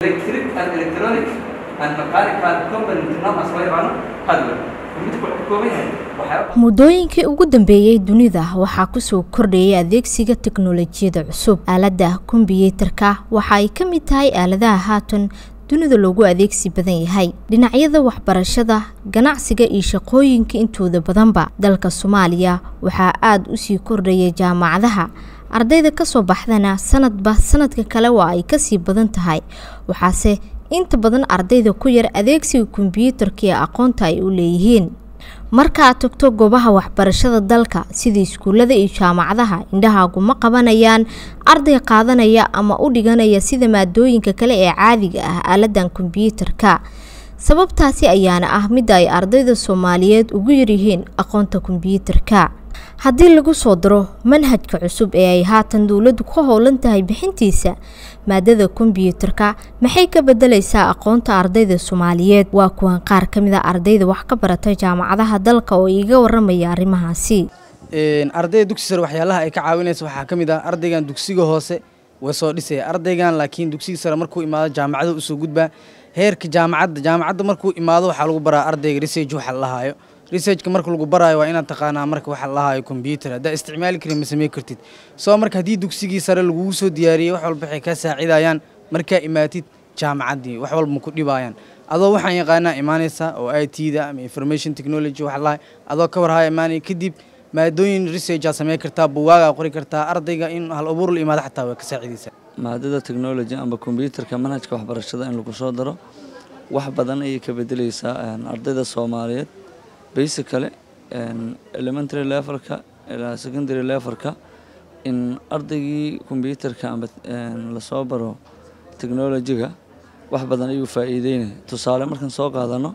electric and electronic and mechanical component numbers loo yaqaano hardware computerka wuxuu ka kooban yahay waxyaaba muddooyinkii ugu dambeeyey dunida waxaa kusoo kordhayay adeegsiga teknolojiyada cusub aaladda kombiyuutarka waxa ay ka mid tahay aaladaha haatan dunida loogu adeegsi badan yahay dhinacyada waxbarashada ganacsiga iyo shaqooyinka intooda badanba dalka soomaaliya waxaa aada usii kordhaya jaamacadaha ardayda kasoo baxdana sanadba sanadka kale waa ay kasii badan tahay waxaase inta badan ardayda ku yar adeegsiga kombiyuutarka ee aqoonta ay u leeyihiin marka aad tagto goobaha waxbarashada dalka sida iskuullada iyo jaamacadaha indhahaagu ma qabanayaan arday qaadanaya ama u dhiganaya sida maadooyinka kale ee caadiga ah aaladan kombiyuutarka sababtaasi ayaana ah midda ay ardayda soomaaliyeed ugu yaryihiin aqoonta kombiyuutarka haddii lagu soo daro manhajka cusub ee ay haatan dowladdu ka howlan tahay bixintiisa maadada kombiyuutarka maxay ka bedelaysaa aqoonta ardayda soomaaliyeed waa kuwan qaar ka mid a ardayda wax ka barata jaamacadaha dalka oo iiga waramaya arrimahaasi ardayda dugsi sare waxyaalaha ay ka caawinaysa waxaa ka mid ah ardaygan dugsiga hoose way soo dhisaya ardaygan laakiin dugsiga sare markuu imaado jaamacada usoo gudbaa heerka jaamacadda jaamacadda markuu imaado waxaa lagu baraa ardayga research waxa la lahaayo researchka marka lagu baraayo waa inaad taqaanaa marka waxa la lahaayo combyuter haddaa isticmaali karin ma samey kartid soo marka haddii dugsigii sare lagugu soo diyaariyey wax walba waxay kaa saacidayaan markaa imaatid jaamacaddii wax walba ma ku dhibaayaan adoo waxaan yaqaanaa imaanaysa oo i t da ama information technology waxa lahay adoo ka warhaya imaanaya kadib maadooyin research aad samey kartaa buwaagaa qori kartaa ardayga in hal abuur la imaado xataa way ka saacidaysaa maadada technology amba combyuutarka manhajka waxbarashada in lagu soo daro wax badan ayay ka bedeleysaa ardayda soomaaliyeed basically elementary levelka ilaa secondary levelka in ardaygii combyuutarka amba lasoo baro technolojiga wax badan ayuu faa'iideynaya tusaale markaan soo qaadano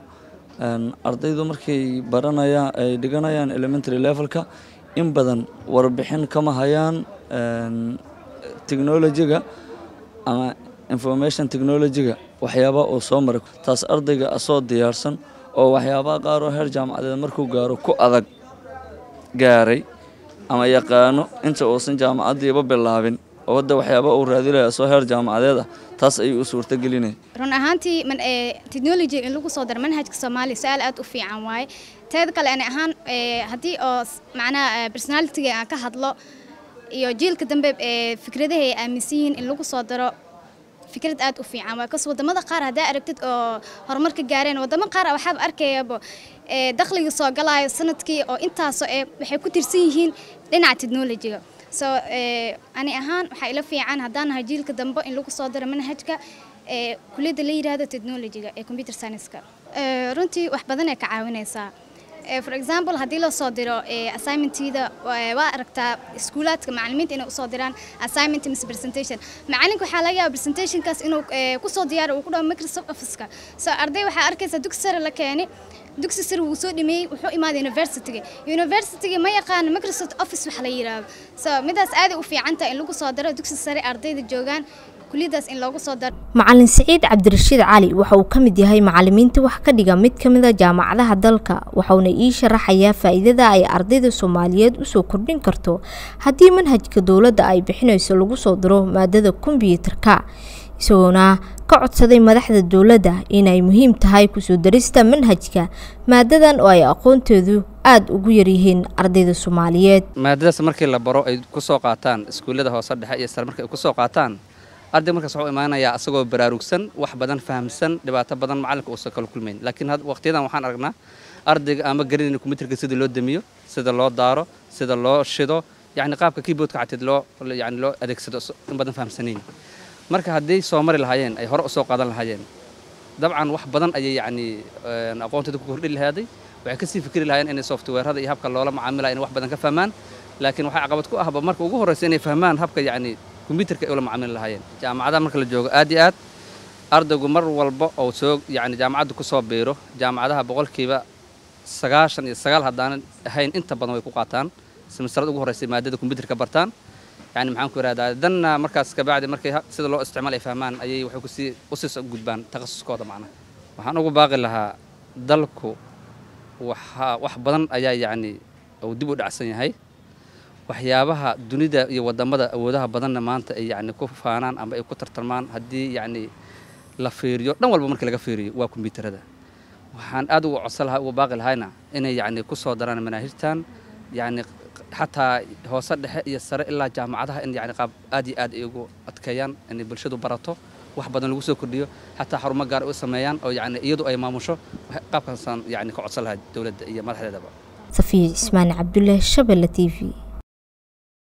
ardaydu markay baranayaan ay dhiganayaan elementary levelka in badan warbixin kama hayaan technolojiga ama information technolojiga waxyaaba uu soo maray taas ardayga asoo diyaarsan oo waxyaabaha qaar oo heer jaamacadeed markuu gaaro ku adag gaaray ama yaqaano inta uusan jaamacaddiiba bilaabin oo hadda waxyaaba uu raadinaya asoo heer jaamacadeed ah taas ayuu u suurtagelinaya run ahaantii technology in lagu soo daro manhajka soomaaliya su-aal aad u fiican waaye teeda kale ani ahaan haddii oo macnaha personalitiga aan ka hadlo iyo jiilka dambe ee fikradaha ay aaminsan yihiin in lagu soo daro fikrad aad u fiican waa kas wadamada qaar haddaa aragtid oo horumar ka gaareen wadamo qaar waxaaba arkayaba dakhliga soo galaayo sanadkii oo intaasoo ee waxay ku tirsan yihiin dhinaca technolojiga so ani ahaan waxaa ila fiican haddaan nahay jiilka dambe in lagu soo daro manhajka ee kuliyadda la yidhaahdo technolojiga ee computer science-ka runtii wax badan ay ka caawinaysaa for example haddii la soo diro assignmentida waa aragtaa iskuulaadka macalimiinta inay usoo diraan assignment mise presentation macalinka waxaa laga yaaba presentationkaas inuu kusoo diyaaro uu ku dhaho microsoft officeka so arday waxaa arkaysaa dugsi sare la keeni dugsi sare wuu soo dhameeyey wuxuu imaaday universityga universityga ma yaqaano microsoft office wax la yidhaahdo so midaas aaday u fiican tahay in lagu soo daro dugsi sare ardayda joogaan kuliyadaas in loogu soo daro macalin siciid cabdirashiid cali waxa uu ka mid yahay macalimiinta wax ka dhiga mid ka mid a jaamacadaha dalka waxauna ii sharaxayaa faa'iidada ay ardayda soomaaliyeed usoo kordhin karto haddii manhajka dowladda ay bixinayso lagu soo daro maadada kombiyuutarka isagoona ka codsaday madaxda dowladda inay muhiim tahay kusoo darista manhajka maadadan oo ay aqoonteedu aada ugu yaryihiin ardayda soomaaliyeed maadadaas markii la baro ay ku soo qaataan iskuullada hoose dhexe iyo sare markay ku soo qaataan arday markaas wuxuu imaanayaa asagoo baraarugsan wax badan fahamsan dhibaato badan macalinka uusan kala kulmayn laakiin waqtiyadan waxaan aragnaa ardayga ama garanayna kombiyuutarka sida loo damiyo sida loo daaro sida loo shido yacni qaabka keyboardka xateed loo yacni loo adeegsado in badan fahamsanayn marka hadday soo mari lahaayeen ay hore usoo qaadan lahaayeen dabcan wax badan ayay yacni aqoontooda ku kordhi lahaaday waxay kasii fikri lahaayeen inay softwareada iyo habka loola macaamilaya inay wax badan ka fahmaan laakiin waxaa caqabad ku ahba marka ugu horreysa inay fahmaan habka yacni kombiyuutarka ay ula macaamili lahaayeen jaamacadaha marka la joogo aad iyo aad ardaygu mar walba oo soo yacni jaamacadda ku soo biiro jaamacadaha boqolkiiba sagaashan iyo sagaal haddaanan ahayn inta badan way ku qaataan semestrada ugu horreysa maadada kombiyuutarka bartaan yani maxaan ku ihahdaa danna markaas kabacdi markay sida loo isticmaal ay fahmaan ayay waxay kusii usii gudbaan takhasuskooda macnaha waxaan ugu baaqi lahaa dalku waxa wax badan ayaa yacni uu dib u dhacsan yahay waxyaabaha dunida iyo wadamada awoodaha badanna maanta ay yacni ku faanaan ama ay ku tartarmaan haddii yacni la fiiriyo dhan walba markii laga fiiriyo waa kombiyuutarada waxaan aad uga codsan lahaa uga baaqi lahayna inay yacni ku soo daraan manaahijtan yacni xataa hoose dhexe iyo sare ilaa jaamacadaha in yacni qaab aad iyo aad ay ugu adkeeyaan inay bulshadu barato wax badan lagu soo kordhiyo xataa xarumo gaar u sameeyaan oo yacni iyadu ay maamusho qaabkaasaan yacni ka codsan lahaa dowladda iyo madaxdeedaba safiya ismaan cabdulle shabelle t v